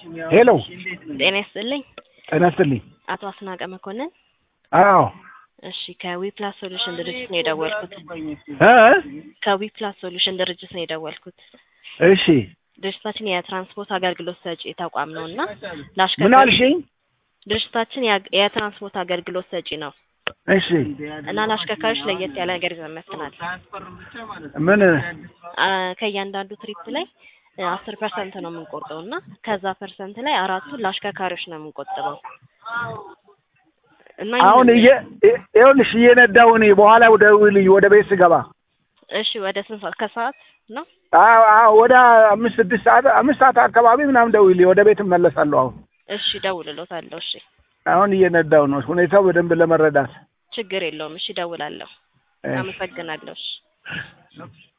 ሄሎ ጤና ይስጥልኝ ጤና ይስጥልኝ። አቶ አስናቀ መኮንን። አዎ እሺ ከዊፕላስ ሶሉሽን ድርጅት ነው የደወልኩት። እ ከዊፕላስ ሶሉሽን ድርጅት ነው የደወልኩት። እሺ ድርጅታችን የትራንስፖርት አገልግሎት ሰጪ ተቋም ነው እና ምን ለአሽከርካሪ አልሽኝ? ድርጅታችን ያ- የትራንስፖርት አገልግሎት ሰጪ ነው እሺ እና ለአሽከርካሪዎች ለየት ያለ ነገር ይዘን መጥተናል። ምን አ፣ ከእያንዳንዱ ትሪፕ ላይ አስር ፐርሰንት ነው የምንቆርጠው እና ከዛ ፐርሰንት ላይ አራቱን ለአሽከርካሪዎች ነው የምንቆጥበው እና አሁን ይህንን- እየ እ- ይኸውልሽ እየነዳሁ እኔ በኋላ ወደ ውልኝ ወደ ቤት ስገባ እሺ ወደ ስንት ሰዓት ከሰዓት ነው? አዎ አዎ ወደ አምስት ስድስት ሰዓት አምስት ሰዓት አካባቢ ምናምን ደውዪልኝ ወደ ቤት እመለሳለሁ። አሁን እሺ እደውልልዎታለሁ። እሺ አሁን እየነዳሁ ነው ሁኔታው በደንብ ለመረዳት ችግር የለውም። እሺ እደውላለሁ። እሺ። አመሰግናለሁ። እሺ